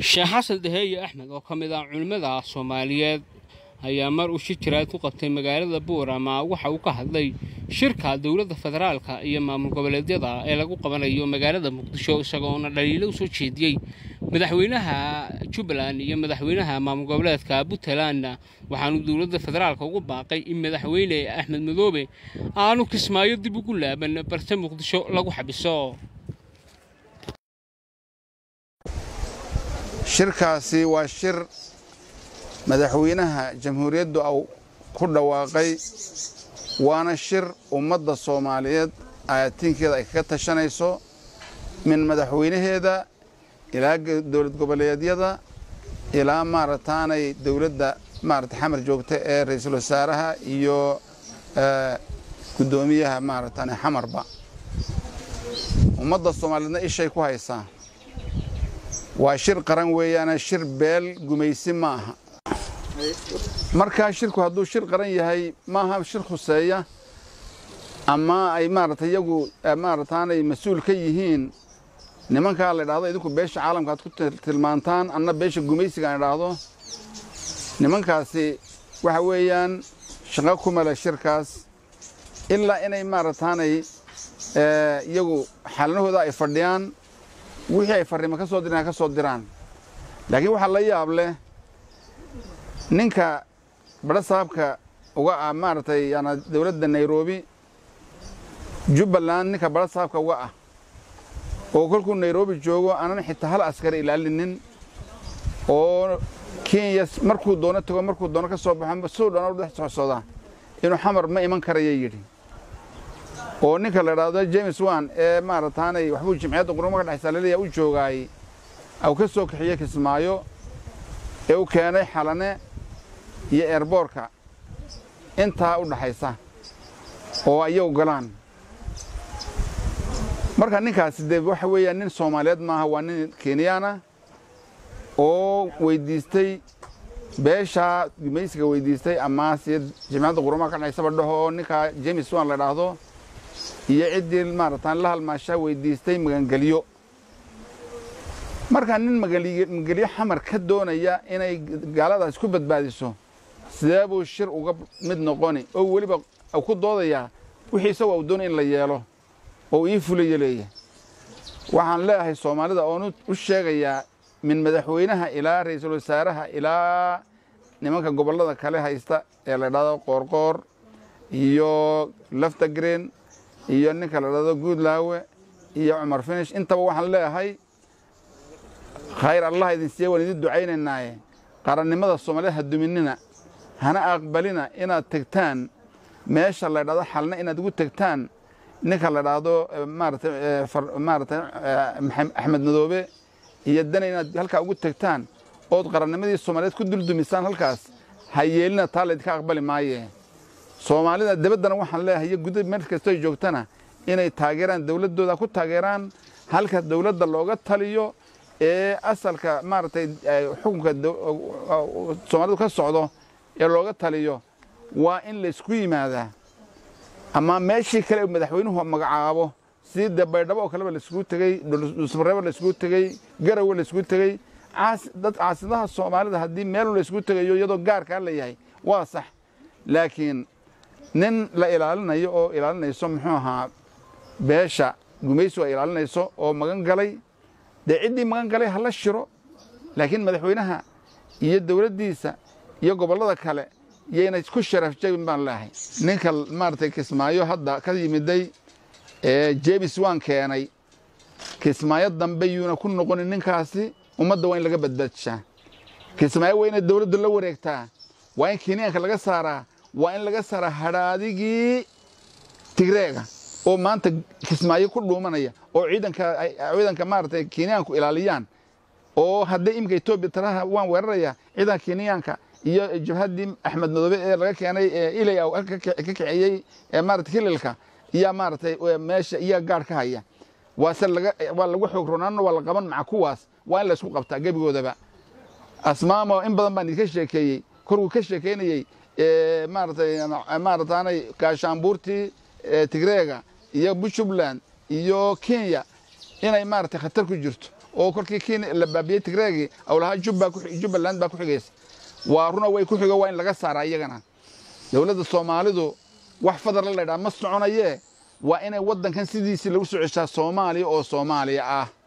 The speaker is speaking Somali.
sheekh xasan daheeye axmed oo ka mid ah culimmada soomaaliyeed ayaa mar uu shir jiraad ku qabtay magaalada buurama waxa uu ka hadlay shirka dowladda federaalka iyo maamul goboleedyada ee lagu qabanayo magaalada muqdisho isagoona dhaliilo u soo jeediyey madaxweynaha jubbaland iyo madaxweynaha maamul goboleedka puntland waxaanu dowladda federaalka ugu baaqay in madaxweyne axmed madoobe aanu kismaayo dib ugu laaban balse muqdisho lagu xabiso shirkaasi waa shir madaxweynaha jamhuuriyaddu au ku dhawaaqay waana shir ummadda soomaaliyeed ayaatiinkeeda ay kaga tashanayso min madaxweynaheeda ilaa dowlad goboleedyada ilaa maarataanay dowladda maarata xamar joogta ee ra-iisul wasaaraha iyo guddoomiyaha maarataane xamarba ummadda soomaaliyeedna ishay ku haysaa waa shir qaran weeyaana shir beel gumaysi ma aha markaa shirku hadduu shir qaran yahay maaha shir khuseeya ama ay maarata iyagu maarataanay mas-uul ka yihiin nimankaa la idhahdo idinku beesha caalamka aad ku tilmaantaan anna beesha gumaysiga aan idhaahdo nimankaasi waxa weeyaan shaqo ku male shirkaas ilaa inay maarataanay iyagu xalinahooda ay fadhiyaan wixii ay farriima ka soo diraan ka soo diraan laakiin waxaa la yaab leh ninka badho saabka uga ah maaragtay yaana dowladda nairobi jubbaland ninka badho saabka uga ah oo kolkuu nairobi joogo aanan xitaa hal askari ilaalinin oo kenya markuu doono tago markuu doono ka soo baxo suu dhoona dhex socsooda inuu xamar ma iman karaya yidhi oo ninka la idhaahdo james wan ee maarataanay waxbuu jimciyadda quruma ka dhexaysa laleeya u joogaayey au ka soo kaxiyey kismaayo ee u keenay xalane iyo eerboorka intaa u dhaxaysa oo ayagu galaan marka ninkaasi dee waxa weeyaan nin soomaaliyeed maaha waa nin kenyaana oo weyddiistay beeshaa gumaysiga weyddiistay ama siya jimciyadda qurumaha ka dhexaysaba dhaho oo ninkaa james wan la idhaahdo iyo ciddii maarataan la halmaashaa weyddiistay magangelyo markaa nin magangelyo xamar ka doonaya inay gaaladaas ku badbaadiso sidee buu shir uga mid noqoni oo weliba ku doodayaa wixii isagoo u doonay in la yeelo oo ii fulayo leeyahay waxaan leeyahay soomaalida oon u sheegayaa min madaxweynaha ilaa ra'iisul wasaaraha ilaa nimanka gobollada kale haysta ee la idhahdo qoorqoor iyo laftagreen iyo ninka la dhahdo guudlaawe iyo cumar finish intaba waxaan leeyahay khayr allah idin siiya waan idin ducaynaynaaye qarannimada soomaaliyed ha duminina hana aqbalina inaad tegtaan meesha la dhahdo xalna inaad ugu tegtaan ninka la dhahdo maarata maarata axmed madoobe iyo dana inaad halkaa ugu tegtaan ood qarannimadii soomaaliyeed ku duldumisaan halkaas ha yeelina taa laydinka aqbali maaye soomaalida dabaddana waxaan leeyahay iyo guda meel kastoy joogtana inay taageeraan dowladdooda ku taageeraan halka dowladda looga taliyo ee asalka maaragtay xukunka soomaalidu ka socdo ee looga taliyo waa in laysku yimaadaa ama meeshii kale madaxweynuhu magacaabo sidii dee baydhabo oo kaleba laiskugu tegey dhusmareebo laiskugu tegey garowe laiskugu tegey dad caasidaha soomaalida haddii meel laiskugu tegayo iyadoo gaarkaa la yahay waa sax laakiin nin la ilaalinayo oo ilaalinayso muxuu ahaa beesha gumaysigu ay ilaalinayso oo magan galay dee ciddii magan galay hala shiro laakiin madaxweynaha iyo dowladdiisa iyo gobollada kale yayna ku sharaf jabin baan leehay ninka maaragtay kismaayo hadda ka yimiday ee jebis waan keenay kismaayo dambe yuuna ku noqonin ninkaasi ummadda waa in laga badbaadishaa kismaayo waa inay dowladdu la wareegtaa waa in kenyaanka laga saaraa waa in laga saaraa hadhaadigii tigreega oo maanta kismaayo ku dhuumanaya oo ciidanka ciidanka maaragtay kenyaanku ilaaliyaan oo hadday iminka etoobiya taraha waan weeraraya ciidanka kenyaanka iyo jabhaddii axmed madoobe ee laga keenay ilay ka kiciyey maarata hililka iyaa maaragtay meesha iyaa gaadh ka haya waase laga waa lagu xoog ronaanna waa la qaban maca kuwaas waa in laysku qabtaa gebigoodaba asmaamo in badan baan idinka sheekeeyey korkuu ka sheekeynayey maaratay maarataanay gaashaanbuurtii tigreega iyo puntland iyo kenya inay maaragtay khatar ku jirto oo kolkii kii la baabiyey tigreegii aw lahaa jubbaland baa ku xigaysa waa runa way ku xigo waa in laga saaraa iyagana dowladda soomaalidu wax fadar la ydhaha ma soconayee waa inay waddankan sidiisii lagu soo ceshaa soomaaliya oo soomaaliya ah